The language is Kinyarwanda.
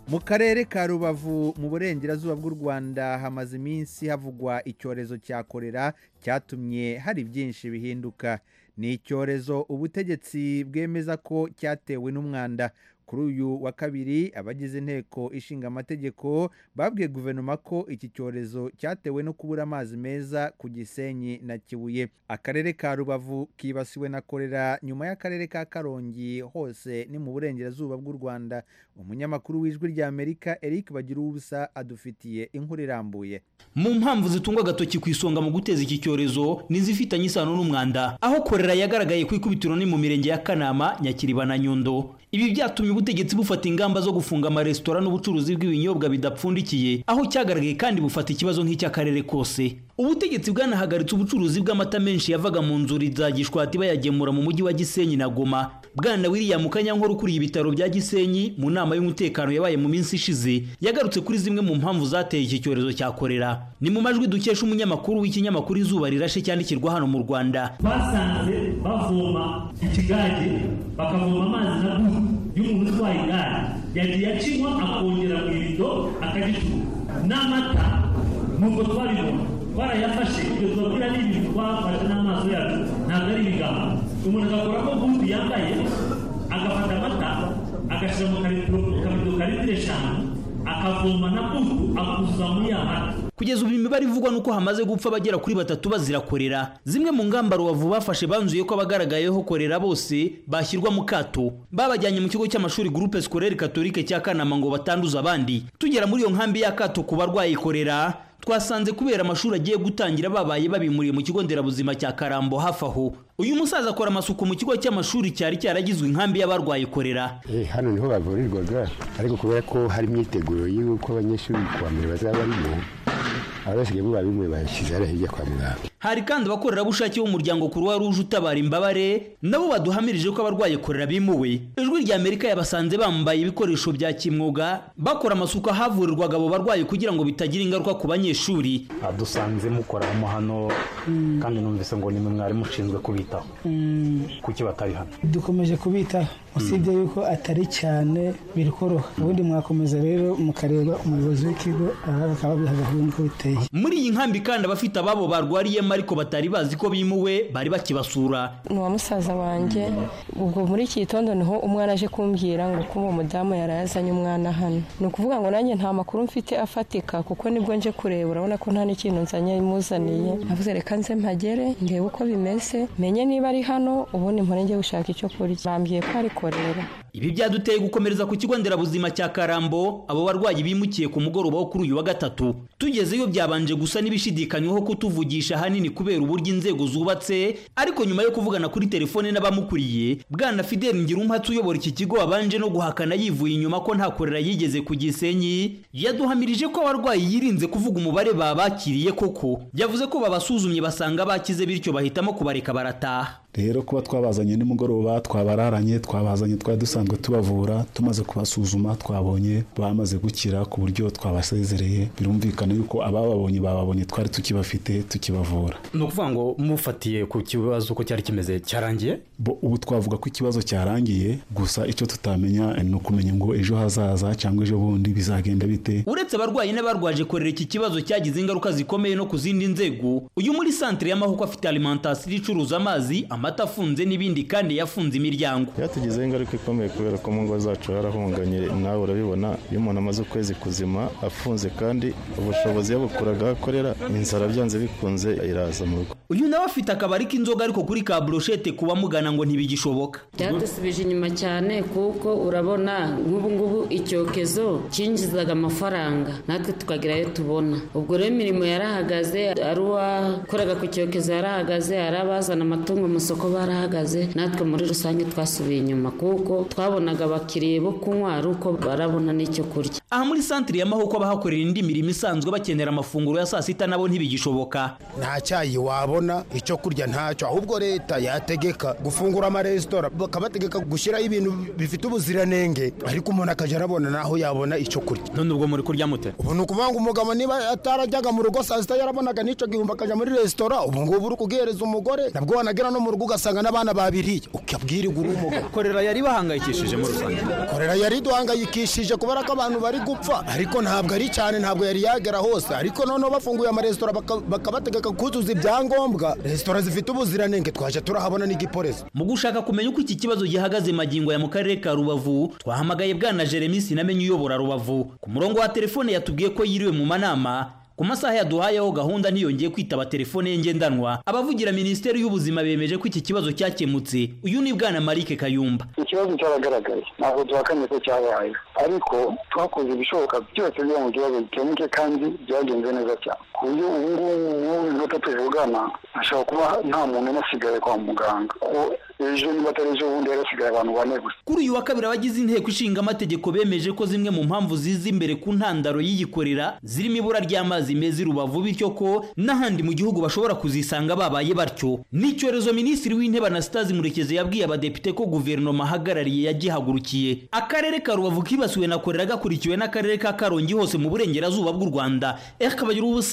mu karere ka rubavu mu burengerazuba bw'u rwanda hamaze iminsi havugwa icyorezo cya korera cyatumye hari byinshi bihinduka ni icyorezo ubutegetsi bwemeza ko cyatewe n'umwanda kuri uyu wa kabiri abagize inteko ishinga amategeko babwiye guverinoma ko iki cyorezo cyatewe no kubura amazi meza ku gisenyi na kibuye akarere ka rubavu kibasiwe na korera nyuma y'akarere ka karongi hose ni mu burengerazuba bw'u rwanda umunyamakuru w'ijwi ry'amerika eric bagira ubusa adufitiye inkuru irambuye mu mpamvu zitunga agatoki ku isonga mu guteza iki cyorezo ni izifitanye isano n'umwanda aho korera yagaragaye ku ikubitiro ni mu mirenge ya kanama nyakiriba na nyundo ibi byatumye ubutegetsi bufata ingamba zo gufunga amaresitora n'ubucuruzi bw'ibinyobwa bidapfundikiye aho cyagaragaye kandi bufata ikibazo nk'icy'akarere kose ubutegetsi bwanahagaritse ubucuruzi bw'amata menshi yavaga mu nzuri za gishwati bayagemura mu mujyi wa gisenyi na goma bwana william kanyankore ukuriye ibitaro bya gisenyi mu nama y'umutekano yabaye mu minsi ishize yagarutse kuri zimwe mu mpamvu zateye iki cyorezo cya korera ni mu majwi dukesha umunyamakuru w'ikinyamakuru izuba rirashe cyandikirwa hano mu rwanda basanze bavoma ikigage bakavoma amazi na buru y'umuntu utwaye igare yagiye akinywa akongera mu irido akagicuruza n'amata nubwo twabibona twarayafashe ibyo tubabwira ni ibintu twafashe n'amaso yacu ntabwo ari ibigambo umuntu agakora ko gudu yambaye agafata amata agashyira mu kabido ka litiro eshanu akavoma na budu akuzuza muri ya mata kugeza ubu imibare ivugwa nuko hamaze gupfa abagera kuri batatu bazira korera zimwe mu ngamba rubavu bafashe banzuye ko abagaragayeho korera bose bashyirwa mu kato babajyanye mu kigo cy'amashuri groupe scolaire catholique cya kanama ngo batanduza abandi tugera muri iyo nkambi y'akato ku barwaye korera twasanze kubera amashuri agiye gutangira babaye babimuriye mu kigo nderabuzima cya karambo hafi aho uyu musaza akora amasuku mu kigo cy'amashuri cyari cyaragizwe inkambi y'abarwaye korera eh hano niho bavurirwaga ariko kubera ko hari imyiteguro y'uko abanyeshuri kuwa mbere bazaba barimo abasigaye muba bimwe bashyize hariya hirya kwa muganga hari kandi abakorerabushake b'umuryango kuruwa ruje utabara imbabare nabo baduhamirije ko abarwaye korera bimuwe ijwi rya amerika yabasanze bambaye ibikoresho bya kimwuga bakora amasuku ahavurirwaga abo barwayi kugira ngo bitagira ingaruka ku banyeshuri dusanze mukora hano hano kandi numvise ngo nimwe mwari mushinzwe kubitaho kuki batari hano dukomeje kubitaho usibye yuko atari cyane biri koroha ubundi mwakomeza rero mukareba umuyobozi w'ikigo aha bakaba babihagarariwe nk'uko biteye muri iyi nkambi kandi abafite ababo barwariyemo ariko batari bazi ko bimuwe bari bakibasura ni uwa musaza wanjye ubwo muri iki gitondo niho umwana aje kumbwira ngo ko uwo mudamu yari yazanye umwana hano ni ukuvuga ngo nanjye nta makuru mfite afatika kuko nibwo nje kureba urabona ko nta n'ikintu nzanye imuzaniye navuze reka nze mpagere ndebe uko bimeze menye niba ari hano ubundi mpore njye gushaka icyo kurya bambwiye ko ari korera ibi byaduteye gukomereza ku kigo nderabuzima cya karambo abo barwayi bimukiye ku mugoroba wo kuri uyu wa gatatu tugezeyo byabanje gusa n'ibishidikanywaho kutuvugisha ahanini kubera uburyo inzego zubatse ariko nyuma yo kuvugana kuri telefone n'abamukuriye bwana fidel ngirumpatse uyobora iki kigo wabanje no guhakana yivuye inyuma ko nta korera yigeze ku gisenyi yaduhamirije ko abarwayi yirinze kuvuga umubare babakiriye koko yavuze ko babasuzumye basanga bakize bityo bahitamo kubareka barataha rero kuba twabazanye nimugoroba twabararanye twabazanye twari dusanzwe tubavura tumaze kubasuzuma twabonye bamaze gukira ku buryo twabasezereye birumvikana yuko abababonye bababonye twari tukibafite tukibavura ni ukuvuga ngo mufatiye ku kibazo uko cyari kimeze cyarangiye ubu twavuga ko ikibazo cyarangiye gusa icyo tutamenya ni ukumenya ngo ejo hazaza cyangwa ejo bundi bizagenda bite uretse abarwayi n'abarwaje korera iki kibazo cyagize ingaruka zikomeye no ku zindi nzego uyu muri santire y'amahoko afite alimentasiyo icuruza amazi amata afunze n'ibindi kandi yafunze imiryango byatugizeho ingaruka ikomeye kubera ko mu ngo zacu harahunganye nawe urabibona iyo umuntu amaze ukwezi kuzima afunze kandi ubushobozi yabukuraga akorera inzara byanze bikunze iraza mu rugo uyu nawe afite akabari k'inzoga ariko kuri ka buroshete ku bamugana ngo ntibigishoboka byadusubije inyuma cyane kuko urabona nk'ubu ngubu icyokezo cyinjizaga amafaranga natwe tukagira ayo tubona ubwo rero imirimo yarahagaze ari uwakoraga ku cyokezo yarahagaze ari abazana amatungo mu isoko barahagaze natwe muri rusange twasubiye inyuma kuko twabonaga abakiriya bo kunywa ari uko barabona n'icyo kurya aha muri santire y'amahoko abahakorera indi mirimo isanzwe bakenera amafunguro ya saa sita nabo ntibigishoboka nta cyayi wabona icyo kurya ntacyo ahubwo leta yategeka gufungura amaresitora bakabategeka gushyiraho ibintu bifite ubuziranenge ariko umuntu akajya arabona naho yabona icyo kurya none ubwo muri kurya mute ubu ni ukuvuga ngo umugabo niba atarajyaga mu rugo saa sita yarabonaga n'icyo gihumbi akajya muri resitora ubu ngubu uri kugihereza umugore nabwo wanagera no mu rugo ugasanga n'abana babiriye ukabwirwa uri umugabo korera yari bahangayikishije muri rusange korera yari duhangayikishije kubera ko abantu bari gupfa ariko ntabwo ari cyane ntabwo yari yagera hose ariko noneho bafunguye amaresitora baka- bakabategeka kuzuza ibyangombwa resitora zifite ubuziranenge twaje turahabona n'igipolisi mu gushaka kumenya uko iki kibazo gihagaze magingo ya mu karere ka rubavu twahamagaye bwana jeremy sinamenye uyobora rubavu ku murongo wa telefone yatubwiye ko yiriwe mu manama ku masaha yaduhayeho gahunda ntiyongeye kwitaba telefone ye ngendanwa abavugira minisiteri y'ubuzima bemeje ko iki kibazo cyakemutse uyu ni bwana marike kayumba ikibazo cyabagaragaye ntabwo duhakanye ko cyabaye ariko twakoze ibishoboka byose kugira ngo ikibazo gikemuke kandi byagenze neza cyane ku buryo ubu ngubu n'ubu inota tuvugana hashobora kuba nta muntu umwe asigaye kwa muganga ko ejo niba atari ejo bundi yari asigaye abantu bane gusa kuri uyu wa kabiri abagize inteko ishinga amategeko bemeje ko zimwe mu mpamvu ziza imbere ku ntandaro y'iyikorera zirimo ibura ry'amazi meza i rubavu bityo ko n'ahandi mu gihugu bashobora kuzisanga babaye batyo n'icyorezo minisitiri w'intebe anastase murekezi yabwiye abadepite ko guverinoma ahagarariye yagihagurukiye akarere ka rubavu kibasiwe na korera gakurikiwe n'akarere ka karongi hose mu burengerazuba bw'u rwanda rkabagiraho ubusa